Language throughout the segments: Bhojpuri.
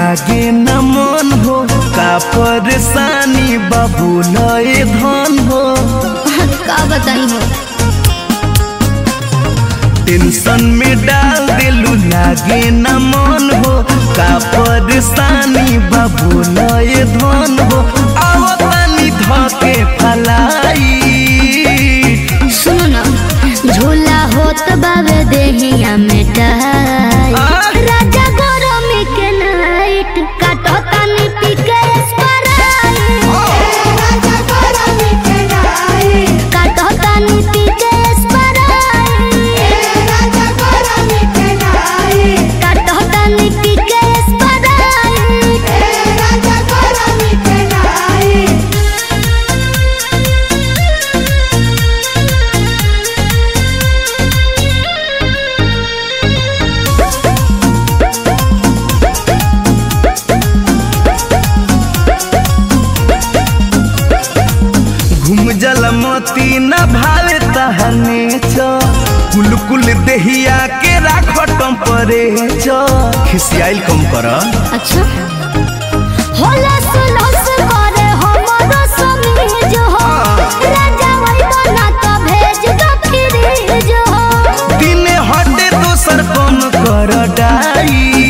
लागे न मन हो का परेशानी बाबू लय धन हो का बताई हो टेंशन में डाल दिलू लागे न मन हो का परेशानी बाबू लय धन हो आओ तनी धके फलाई सुनो ना झूला होत बावे देहिया में टाई राजा गरमी के नाइट काटो तनी पी के स्प्राइट राजा गरमी के नाइट काटो तनी पी के स्प्राइट राजा गरमी के नाइट काटो तनी पी के स्प्राइट राजा गरमी के नाइट घूम जल मोती न भावे तहने छ कुल कुल देहिया के राख टम्परे छ खिसियाइल कम कर अच्छा होला सुलस करे हमरो समीज हो राजा वही बना तो भेज दो फ्रीज हो दिने हटे दोसर कम कर डाई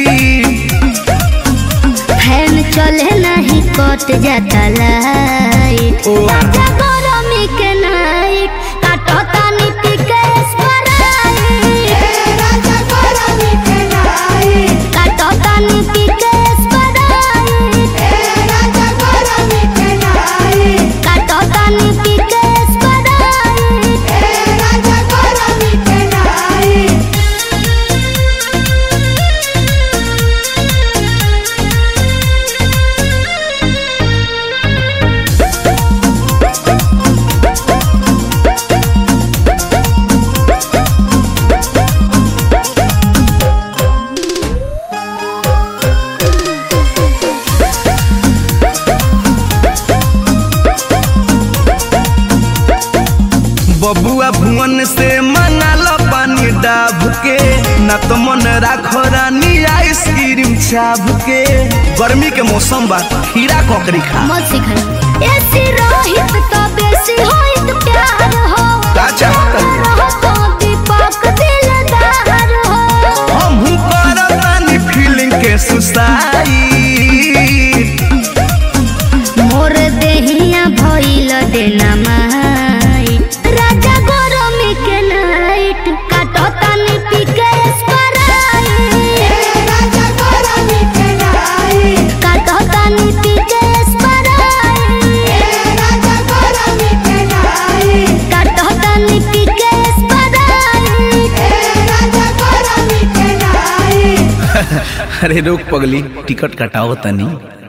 फैन चले नहीं कट जाता लाइट ओ। राजा गरमी के नाइट काटो तानी पी के स्प्राइट राजा गरमी के नाइट काटो तानी पी के स्प्राइट राजा गरमी के नाइट काटो तानी पी के स्प्राइट राजा गरमी के नाइट बबुआ भुवन से मंगाल पानी डाब के न तो मन राखो रानी आइसक्रीम छाप के गर्मी के मौसम बा खीरा ककड़ी खा मत सिखाना ऐसी रोहित तो बेसी होइत प्यार हो का चाहता है? रहो तो दीपक दिलदार हो हम करतानी फीलिंग के सुसाई मोर देहिया भइल देना माई राजा गरमी के नाइट काटो तानी पी के स्प्राइट राजा गरमी के नाइट काटो तानी पी के स्प्राइट राजा गरमी के नाइट काटो तानी पी के स्प्राइट राजा गरमी के नाइट अरे रोक पगली टिकट कटाओ तनी